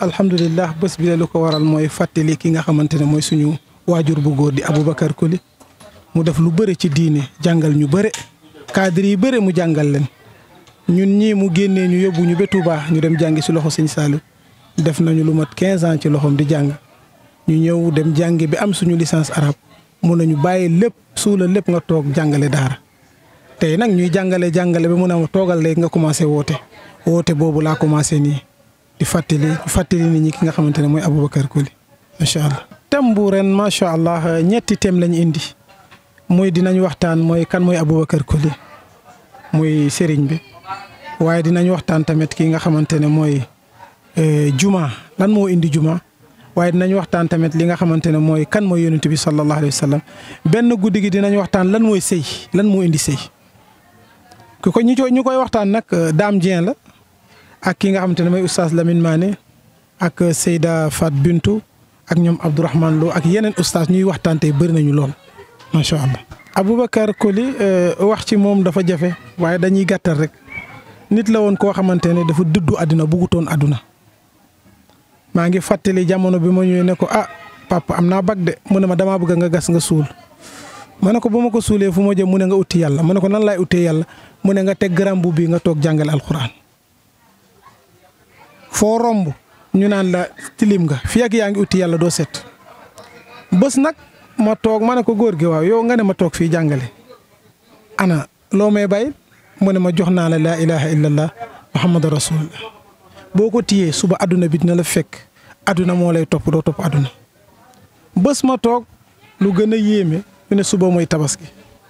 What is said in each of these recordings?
alhamdulilah bés bi la lu ko waral mooy fàttali ki nga xamante ne mooy suñu waajur bu góor di Aboubacar Koli mu def lu bëre ci diine jàngal ñu bëre cadre yi bëre mu jàngal leen ñun ñii mu génnee ñu yóbbu ñu ba Touba ñu dem jàngi si loxo sëñ Saliou def nañu lu mat 15 ans ci loxoom di jàng ñu ñëw dem jàngi bi am suñu licence arabe mun nañu bàyyi lépp suula lépp nga toog jàngale daara tey nag ñuy jàngale jàngale ba mun a toogal léegi nga commencé woote woote boobu laa commencé nii di fàttali fàttali nit ñi ki nga xamante ne mooy Aboubacar Koli macha allah. thème bu ren macha allah ñetti thème lañu indi muy dinañ waxtaan mooy kan mooy Aboubacar Koli muy sëriñ bi waaye dinañ waxtaan tamit ki nga xamante ne mooy juma lan moo indi juma. waaye dinañ waxtaan tamit li nga xamante ne mooy kan mooy yonent bi sallallahu alayhi wa sallam benn guddi gi dinañ waxtaan lan mooy sëy lan moo indi sëy ku ko ñu ñu koy waxtaan nag Dame Dieng la ak ki nga xamante ne mooy oustaz Lamine Mané ak Seyda Fat Bintou ak ñoom Abdourahmane Lo ak yeneen oustaz ñuy waxtaan tey bëri nañu lool macha allah. Aboubacar Koli wax ci moom dafa jafe waaye dañuy gàttal rek nit la woon koo xamante ne dafa dëddu àdduna buggutoon àdduna. maa ngi fàttali jamono bi ma ñëwee ne ko ah papa am naa bag de mu ne ma damaa bëgg nga gas nga suul ma ne ko bu ma ko suulee fu ma jëm mu ne nga utti yàlla ma ne ko nan laay uttee yàlla mu ne nga teg garam bu bii nga toog jàngale alxuraan foo romb ñu naan la tilim nga fii ak yaa ngi utti yàlla doo set bés nag ma toog ma ne ko góor gi waaw yow nga ne ma toog fii jàngale ana loo may bàyyi mu ne ma jox naa la laa ilaha illallah muhammadu rasulullah boo ko tiyee suba àdduna bi dina la fekk àdduna moo lay topp doo topp àdduna bés ma toog lu gën a yéeme ñu ne suba mooy tabaski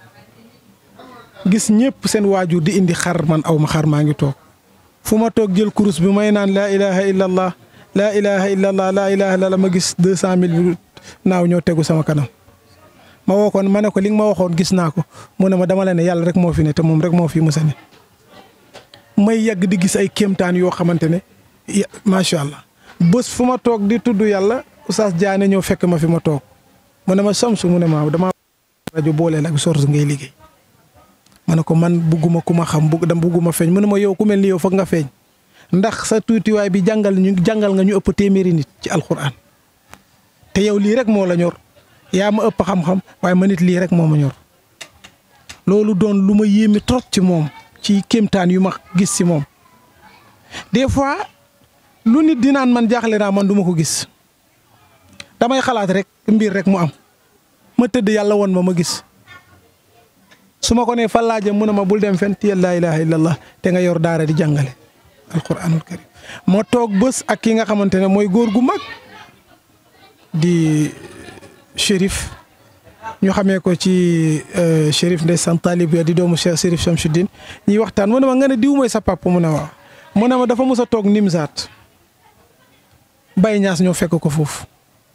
gis ñëpp seen waajur di indi xar man aw ma xar maa ngi toog fu ma toog jël kurus bi may naan laa ilaha illallah laa ilaha illallah laa ilaha illallah ma gis deux cent mille bi naaw ñoo tegu sama kanam ma woo ko ma ne ko li nga ma waxoon gis naa ko mu ne ma dama la ne yàlla rek moo fi ne te moom rek moo fi musa ne may yàgg di gis ay kéemtaan yoo xamante ne macha allah bés fu ma toog di tudd yàlla oustaz Diané ñëw fekk ma fi ma toog mu ne ma samsu mu ne ma damaa rajo booleel ak source ngay liggéey ma ne ko man bugguma ku ma xam bugg dama bugguma feeñ mu ne ma yow ku mel ni yow foog nga feeñ ndax sa tuutiwaay bi jàngal ñu jàngal nga ñu ëpp téeméeri nit ci alxuraan te yow lii rek moo la ñor yaa ma ëpp xam-xam waaye ma nit lii rek moo ma ñor loolu doon lu ma yéeme trop ci moom ci kéemtaan yu ma gis ci moom des fois lu nit di naan man jaaxle naa man du ma ko gis damay xalaat rek mbir rek mu am ma tëdd yàlla woon ma ma gis su ma ko nee fan laa jëm mu ne ma bul dem fenn tiyal laa ilaha illallah te nga yor daara di jàngale alquranul karim ma toog bés ak ki nga xamante ne mooy góor gu mag di shérif ñu xamee ko ci shérif ndeysaan taalib ya di doomu Cheikh shérif Chamsuddin ñuy waxtaan mu ne ma nga ne diw mooy sa papa mu ne waaw mu ne ma dafa mës a toog nimsaat Baye Ñaas ñoo fekk ko foofu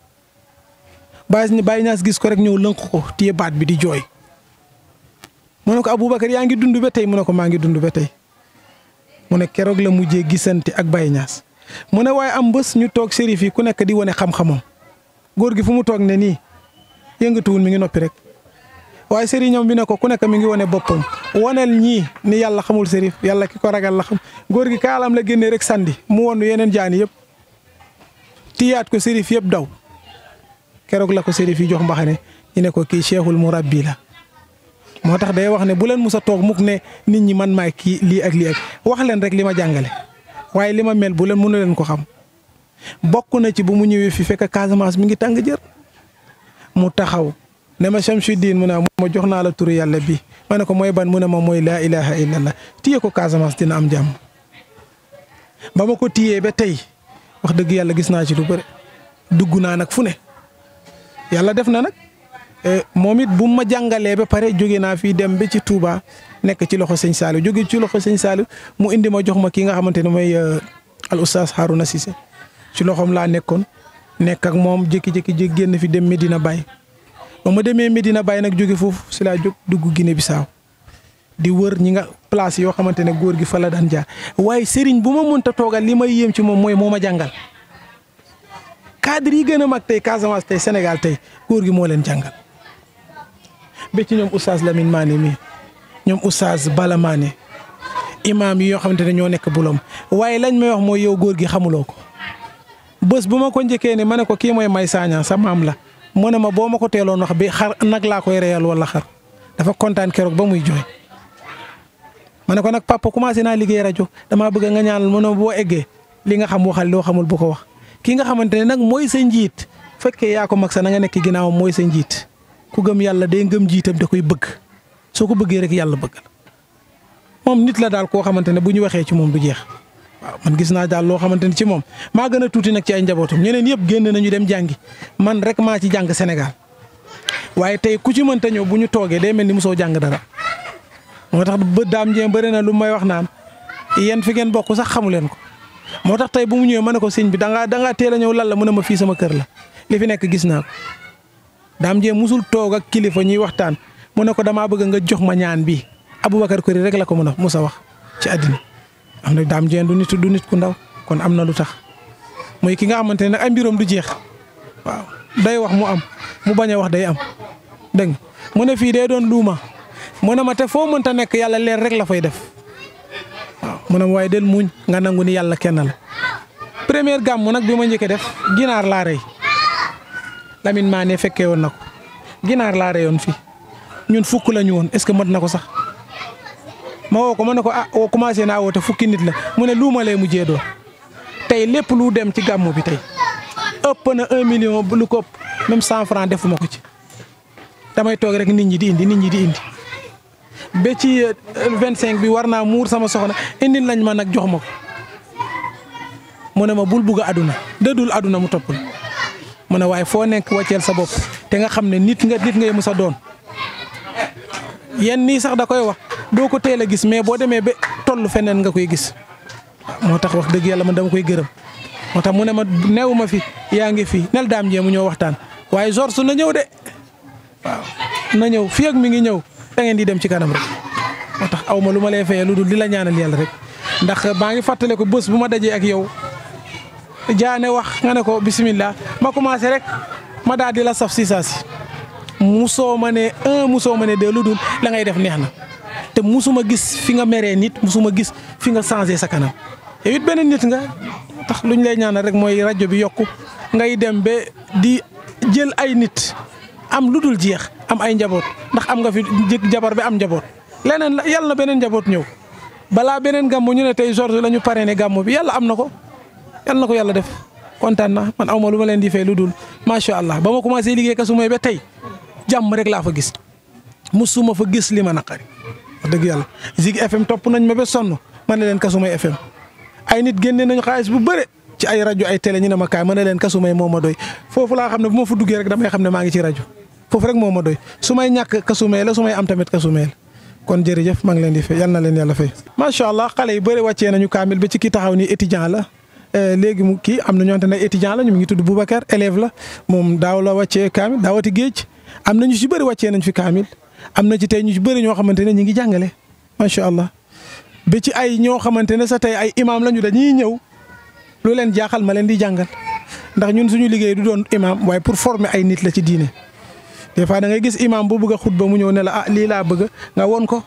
Baye Baye Ñaas gis ko rek ñëw lënk ko téye baat bi di jooy mu ne ko Aboubacar yaa ngi dund ba tey mu ne ko maa ngi dund ba tey mu ne keroog la mujjee gisante ak Baye Ñaas mu ne waaye am bés ñu toog shérif yi ku nekk di wane xam-xamam góor gi fu mu toog ne nii yëngatuwul mi ngi noppi rek waaye sëriñam bi ne ko ku nekk mi ngi wane boppam waneel ñii ni yàlla xamul sérif yàlla ki ko ragal la xam góor gi kaalam la génnee rek sandi mu won yeneen jaani yëpp tiyaat ko sérif yëpp daw keroog la ko sérif yi jox mbaxane ñu ne ko kii cheikhul murabbi la moo tax day wax ne bu leen mus a toog mukk ne nit ñi man maay kii lii ak lii ak wax leen rek li ma jàngale waaye li ma mel bu leen mënu leen ko xam bokk na ci bu mu ñëwee fi fekk Casamance mi ngi tàng jër mu taxaw ne ma Chamsuddin mu ne ma jox naa la turu yàlla bi ma ne ko mooy ban mu ne ma mooy laa ilaha illallah téye ko Casamance dina am jàmm ba ma ko téyee ba tey wax dëgg yàlla gis naa ci lu bëri dugg naa nag fu ne yàlla def na nag moom it bu ma jàngalee ba pare jóge naa fii dem ba ci Touba nekk ci loxo sëñ Saliou jóge ci loxo sëñ Saliou mu indi ma jox ma ki nga xamante ne mooy al oustaz Harouna Cissé ci loxoom laa nekkoon nekk ak moom jékki-jékki jékki génn fi dem Medina Baye ba ma demee Medina Baye nag jóge foofu si laa jóg dugg Guinée Bissau di wër ñi nga place yoo xamante ne góor gi fa la daan jaar waaye sëriñ bu ma mënta toogal li may yéem ci moom mooy moo ma jàngal cadre yi gën a mag tey Casamance tey Sénégal tey góor gi moo leen jàngal ba ci ñoom oustaz Lamine Mané mi ñoom oustaz Bala Mané imaam yi yoo xamante ne ñoo nekk bulom waaye lañ may wax mooy yow góor gi xamuloo ko bés bu ma ko njëkkee ne ma ne ko kii mooy may saaña sa maam la mu ne ma boo ma ko teeloon wax bi xar nag laa koy reyal wala xar dafa kontaan keroog ba muy jooy. ma ne ko nag papa commencé naa liggéey rajo damaa bëgg nga ñaanal mu ne boo eggee li nga xam waxal loo xamul bu ko wax ki nga xamante ne nag mooy sa njiit fekkee yaa ko mag sa na nga nekk ginnaawam mooy sa njiit ku gëm yàlla day ngëm jiitam da koy bëgg soo ko bëggee rek yàlla bëgg la moom nit la daal koo xamante ne bu ñu waxee ci moom du jeex. waaw man gis naa daal loo xamante ni ci moom maa gën a tuuti nag ci ay njabootam ñeneen yëpp génn nañu dem jàngi man rek maa ci jàng Sénégal waaye tey ku ci mënta ñëw bu ñu toogee day mel ni mosoo jàng dara moo tax ba daam jéem bëri na lu may wax naan yéen fi ngeen bokk sax xamu leen ko. moo tax tey bu mu ñëwee ma ne ko sëñ bi da ngaa da ngaa teel a ñëw lan la mu ne ma fii sama kër la li fi nekk gis naa ko daam jéem musul toog ak kilifa ñuy waxtaan mu ne ko damaa bëgg nga jox ma ñaan bii Aboubacar Kori rek la ko mën a mus a wax ci àddina am na daam jeen du nit du nit ku ndaw kon am na lu tax mooy ki nga xamante ne nag ay mbiroom du jeex waaw day wax mu am mu bañ a wax day am dégg mu ne fii day doon luuma mu ne ma te foo mënta nekk yàlla leer rek la fay def waaw mu ne ma waaye del muñ nga nangu ni yàlla kenn la. première gàmmu nag bi ma njëkkee def ginaar laa rey Lamine maa ne fekkee woon na ko ginaar laa reyoon fii ñun fukk la ñu woon est-ce que mat na ko sax. ma woo ko ma ne ko ah woo commencé naa woote fukki nit la mu ne luuma lay mujjee doon tey lépp lu dem ci gàmmu bi tey ëpp na un million lu ko ëpp même cent franc defuma ko ci damay toog rek nit ñi di indi nit ñi di indi ba ci vingt cinq bi war naa muur sama soxna indi lañ ma nag jox ma ko mu ne ma bul bugg a aduna dëddul aduna mu toppul mu ne waaye foo nekk wàcceel sa bopp te nga xam ne nit nga nit ngay musa doon yenn nii sax da koy wax doo ko teel a gis mais boo demee ba toll feneen nga koy gis moo tax wax dëgg yàlla man dama koy gërëm moo tax mu ne ma neewu ma fi yaa ngi fi nel daam jee mu ñëw waxtaan waaye George su na ñëw de waaw na ñëw fii ak mi ngi ñëw da ngeen di dem ci kanam rek moo tax aw ma lu ma lay fayee lu dul di la ñaanal yàlla rek ndax maa ngi fàttale ko bés bu ma dajee ak yow jaane wax nga ne ko bisimilah ma commencé rek ma daal di la saf si saa si musoo ma ne un musoo ma ne deux lu dul la ngay def neex na te musuma gis fi nga meree nit musuma gis fi nga changé sa kanam yow it beneen nit nga tax luñ lay ñaanal rek mooy rajo bi yokku ngay dem ba di jël ay nit am lu dul jeex am ay njaboot ndax am nga fi jëkk jabar bi am njaboot leneen la yàlla na beneen njaboot ñëw balaa beneen gàmmu ñu ne tey George la ñu parrainé gàmmu bi yàlla am na ko yàlla na ko yàlla def kontaan na man aw ma lu ma leen di fay lu dul macha allah ba ma commencé liggéey Kasumay ba tey jàmm rek laa fa gis musuma fa gis li ma naqari wax dëgg yàlla Zik FM topp nañ ma ba sonn ma ne leen Kasumay FM ay nit génne nañu xaalis bu bëre ci ay rajo ay télé ñu ne ma kaay ma ne leen Kasumay moo ma doy foofu laa xam ne bu ma fa duggee rek damay xam ne maa ngi ci rajo foofu rek moo ma doy su may ñàkk Kasumay la su may am tamit Kasumay la kon jërëjëf maa ngi leen di fay yal na leen yàlla fay. macha allah xale yu bëri wàccee nañu kaamil ba ci ki taxaw ni étudiant la léegi mu kii am na ñoo xamante ne étudiant la ñu ngi tudd Boubacar élève la moom daaw la wàccee kaamil daawati géej am na ñu ci bëri wàccee nañ fi kaamil am na ci tey ñu ci bëri ñoo xamante ne ñu ngi jàngale macha allah ba ci ay ñoo xamante ne sa tey ay imaam lañu dañuy ñëw lu leen jaaxal ma leen di jàngal ndax ñun suñu liggéey du doon imaam waaye pour former ay nit la ci diine des fois da ngay gis imaam bu bëgg a xutba mu ñëw ne la ah lii laa bëgg nga won ko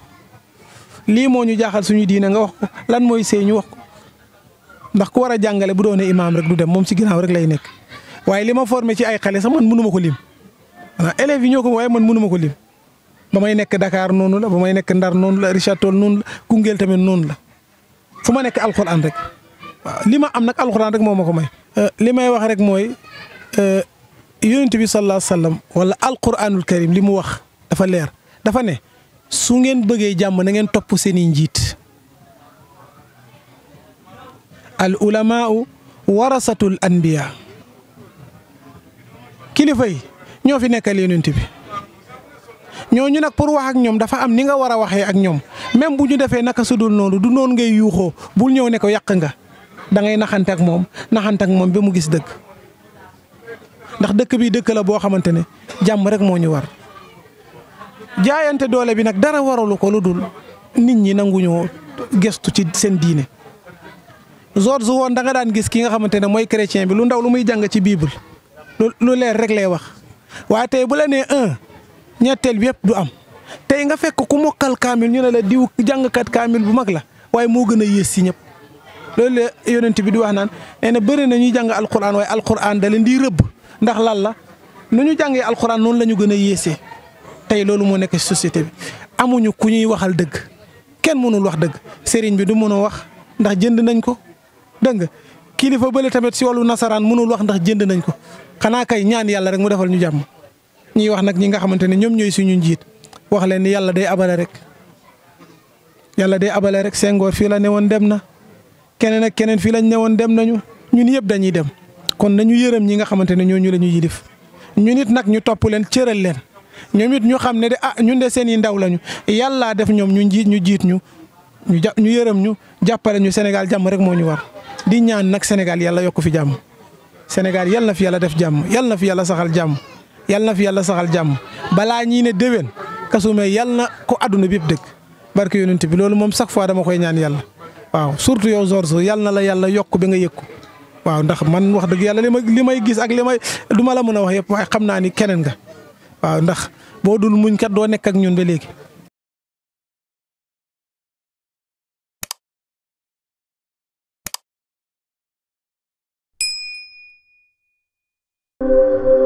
lii moo ñu jaaxal suñu diine nga wax ko lan mooy sëy ñu wax ko ndax ku war a jàngale bu doonee imaam rek du dem moom si ginnaaw rek lay nekk waaye li ma formé ci ay xale sax man mënu ma ko lim waaw élèves yi ñoo ko waaye man mënu ma ko lim ba may nekk Dakar noonu la ba may nekk Ndar noonu la Richard Toll noonu la Koungheul tamit noonu la fu ma nekk alxuraan rek waaw li ma am nag alxuraan rek moo ma ko may. li may wax rek mooy yonent bi sallallahu alayhi wa sallam wala alquranul karim li mu wax dafa leer dafa ne su ngeen bëggee jàmm na ngeen topp seeni njiit. al ulamaau warasatul anbiya kilifa yi ñoo fi nekkal yonent bi ñooñu nag pour wax ak ñoom dafa am ni nga war a waxee ak ñoom même bu ñu defee naka su dul noonu du noonu ngay yuuxoo bul ñëw ne ko yàq nga da ngay naxante ak moom naxante ak moom ba mu gis dëgg ndax dëkk bi dëkk la boo xamante ne jàmm rek moo ñu war jaayante doole bi nag dara waralu ko lu dul nit ñi nanguñoo gestu ci seen diine. George woon da nga daan gis ki nga xamante ne mooy chrétien bi lu ndaw lu muy jàng ci bible lu leer rek lay wax waaye tey bu la nee un ñetteel bi yëpp du am tey nga fekk ku mokkal kaamil ñu ne la diw jàngkat kaamil bu mag la waaye moo gën a yées si ñëpp loolu la yonent bi di wax naan nee na bëri na ñuy jàng alquran waaye alquran da leen di rëbb ndax lan la nu ñu jàngee alquran noonu la ñu gën a yéesee tey loolu moo nekk société bi amuñu ku ñuy waxal dëgg kenn mënul wax dëgg sëriñ bi du mën a wax ndax jënd nañ ko dégg nga kilifa bële tamit si wàllu nasaraan mënul wax ndax jënd nañ ko xanaa kay ñaan yàlla rek mu defal ñu jàmm ñuy wax nag ñi nga xamante ne ñoom ñooy suñu njiit wax leen ni yàlla day abale rek yàlla day abale rek Senghor fii la newoon dem na keneen ak keneen fii lañ newoon dem nañu ñun yëpp dañuy dem kon nañu yërëm ñi nga xamante ne ñooñu la ñu yilif ñun it nag ñu topp leen cëral leen ñoom it ñu xam ne de ah ñun de seen i ndaw lañu yàllaa def ñoom ñu njiit ñu jiit ñu ñu ja ñu yërëm ñu jàppale ñu Sénégal jàmm rek moo ñu war di ñaan nag Sénégal yàlla yokk fi jàmm Sénégal yal na fi yàlla def jàmm yal na fi yàlla saxal jàmm yal na fi yàlla saxal jàmm balaa ñii ne déwén kasume yal na ko adduna bi yëpp dëkk barke yonent bi loolu moom chaque fois dama koy ñaan yàlla waaw surtout yow Georges yal na la yàlla yokk ba nga yëg ko waaw ndax man wax dëgg yàlla li ma li may gis ak li may du ma la mën a wax yëpp waaye xam naa ni keneen nga waaw ndax boo dul muñ kat doo nekk ak ñun ba léegi. thank you